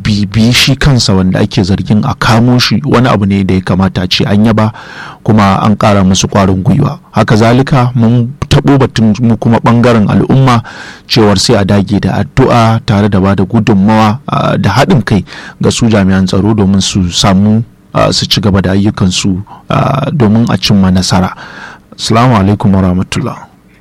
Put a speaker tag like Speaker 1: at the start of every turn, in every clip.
Speaker 1: bibi shi kansa wanda ake zargin a kamo shi wani abu ne da ya kamata ce an yaba kuma an ƙara musu ƙwarin gwiwa haka zalika mun taɓo batun mu kuma ɓangaren al'umma cewar sai a dage da addu'a tare da ba da gudunmawa da haɗin kai ga su jami'an tsaro domin su samu su ci gaba da ayyukansu domin a cimma nasara assalamu alaikum wa rahmatullah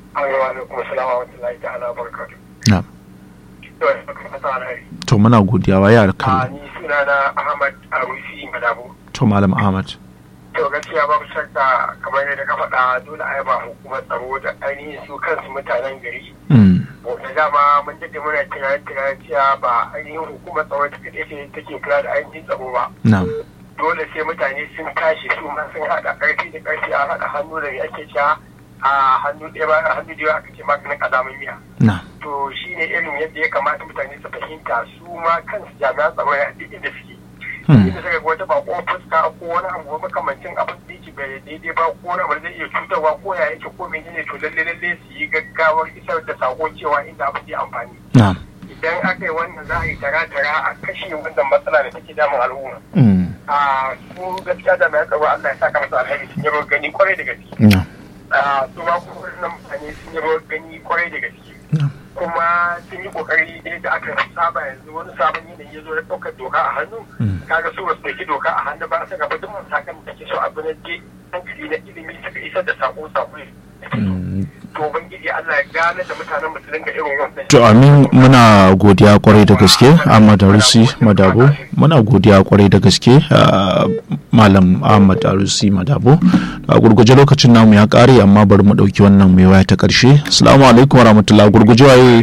Speaker 1: to muna godiya wa yara kan
Speaker 2: ni suna na ahmad arusi madabo
Speaker 1: to malam ahmad
Speaker 2: to gaskiya babu shakka kamar yadda ka faɗa dole a yaba hukumar tsaro da ainihin su kansu mutanen gari da dama mun daɗe muna tunanin tunanin cewa ba ainihin hukumar tsaro ta kaɗai ce take kula da ainihin tsaro ba dole sai mutane sun tashi su ma sun haɗa ƙarfi da ƙarfi a haɗa hannu da ake cewa a hannu ɗaya ba hannu da aka ce maganin ƙazamin miya to shine irin yadda ya kamata mutane su fahimta su ma kansu jami'an tsaro ya duk inda suke inda suka ga wata bako fuska ko wani abu makamancin abin da yake bai daidai ba ko wani abu zai iya cutarwa ko ya yake ko menene to lalle lalle su yi gaggawar isar da sako cewa inda abin zai amfani idan aka yi wannan za a yi tara-tara a kashe wannan matsala da take damun al'umma a su gaskiya da mai tsaro Allah ya saka masa alheri sun yi gani kwarai da gaske su ma kuma wannan mutane sun yi gani kwarai da gaske kuma sun yi kokari da aka saba yanzu wani sabon yanayi ya zo ya ɗaukar doka a hannu kaga su basu ɗauki doka a hannu ba su gaba duk matakan da ke so abu na je hankali na ilimi suka isar da sako sako to ubangiji Allah ya gane da mutanen mu su dinga irin wannan
Speaker 1: to amin muna godiya kwarai da gaske Ahmad Arusi Madabo muna godiya kwarai da gaske Malam Ahmad Arusi Madabo a gurguje lokacin namu ya kare amma bari mu dauki wannan mai waya ta karshe assalamu alaikum warahmatullahi gurguje waye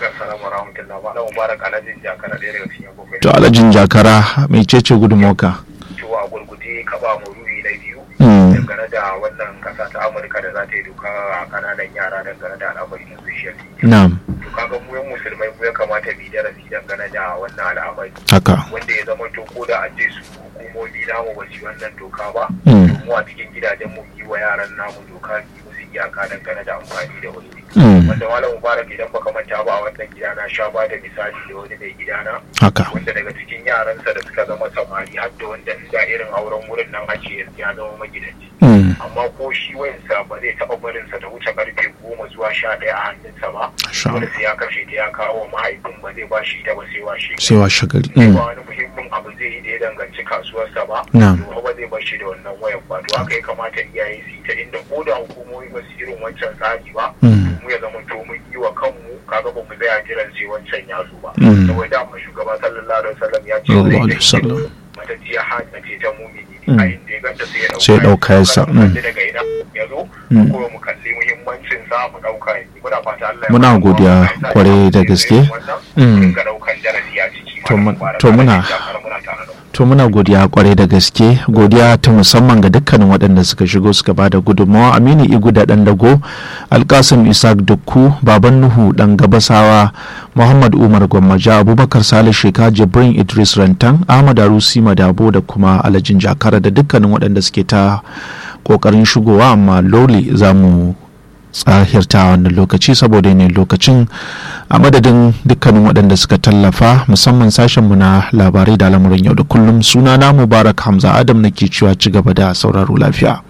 Speaker 1: to alajin jakara mai cece gudunmoka
Speaker 2: to a gurguje ka ba mu ruhi na biyu dangane da wannan kasa ta amurka da za ta yi doka a kananan yara dangane da al'amari na social media
Speaker 1: na'am
Speaker 2: to kaga mu yan musulmai mu ya kamata mu darasi dangane da wannan al'amari
Speaker 1: haka
Speaker 2: wanda ya zama to ko da an ce su hukumomi namu ba su wannan doka ba
Speaker 1: Mm.
Speaker 2: to mu a cikin gidajen mu yi wa yaran namu doka yi musu iyaka dangane da amfani da wasu
Speaker 1: Mm.
Speaker 2: wanda malam mubarak idan baka manta ba a wannan gida na sha ba da misali da wani mai gidana
Speaker 1: haka
Speaker 2: wanda daga cikin yaransa da suka zama samari har da wanda da irin auren wurin nan ake yanzu ya zama magidanci
Speaker 1: Mm.
Speaker 2: amma ko shi wayansa ba zai taɓa barinsa ta wuce karfe goma zuwa sha ɗaya a hannunsa ba
Speaker 1: Sha.
Speaker 2: wanda sai ya kashe ta ya kawo mahaifin ba zai ba shi ta ba sai washe
Speaker 1: sai wa shagari
Speaker 2: ba
Speaker 1: Mm.
Speaker 2: wani muhimmin abu zai yi da ya danganci kasuwarsa ba
Speaker 1: Na'am.
Speaker 2: to ba zai bar shi da wannan wayan ba to haka ya kamata iyaye su yi ta inda ko da hukumomi ba su irin wancan tsari ba
Speaker 1: Mm.
Speaker 2: mu ya zama to mun yi wa kanmu kaga ba mu tsaya jiran sai wancan ya zo ba
Speaker 1: Mm.
Speaker 2: saboda amma shugaba sallallahu alaihi wasallam ya ce
Speaker 1: Sallallahu
Speaker 2: zai
Speaker 1: alaihi wasallam.
Speaker 2: matacciya hanya ce ta mumini
Speaker 1: Mm.
Speaker 2: a inda ya ganta sai ya
Speaker 1: Sai ya ɗauka ya sa.
Speaker 2: Kada mu
Speaker 1: Mm.
Speaker 2: kalli daga ina ya zo
Speaker 1: Mm.
Speaker 2: ko mu kalli muhimmancin sa mu ɗauka ya muna fata Allah ya
Speaker 1: Muna
Speaker 2: ba mu
Speaker 1: godiya
Speaker 2: Allah ya sa
Speaker 1: kwarai
Speaker 2: ya
Speaker 1: da
Speaker 2: sa
Speaker 1: gaske.
Speaker 2: irin wannan,
Speaker 1: Mm.
Speaker 2: mu dinga ɗaukan darasi a ciki
Speaker 1: To
Speaker 2: Malam
Speaker 1: mun-
Speaker 2: Mubarak,
Speaker 1: to muna-
Speaker 2: Allah ya sa muna tare da ku.
Speaker 1: to muna godiya kwarai da gaske godiya ta musamman ga dukkanin waɗanda suka shigo suka ba da gudunmawa aminu igu da ɗan dago alkasim isaac dukku baban nuhu ɗan gabasawa muhammad umar gwammaja abubakar salih sheka jibrin idris rantan ahmad arusi madabo da kuma alajin jakara da dukkanin waɗanda suke ta ƙoƙarin shigowa amma lole za mu tsahirta wannan lokaci saboda ne lokacin a madadin dukkanin waɗanda suka tallafa musamman sashenmu na labarai da lamurin yau da kullum suna na mubarak hamza adam nake cewa ci gaba da sauraro lafiya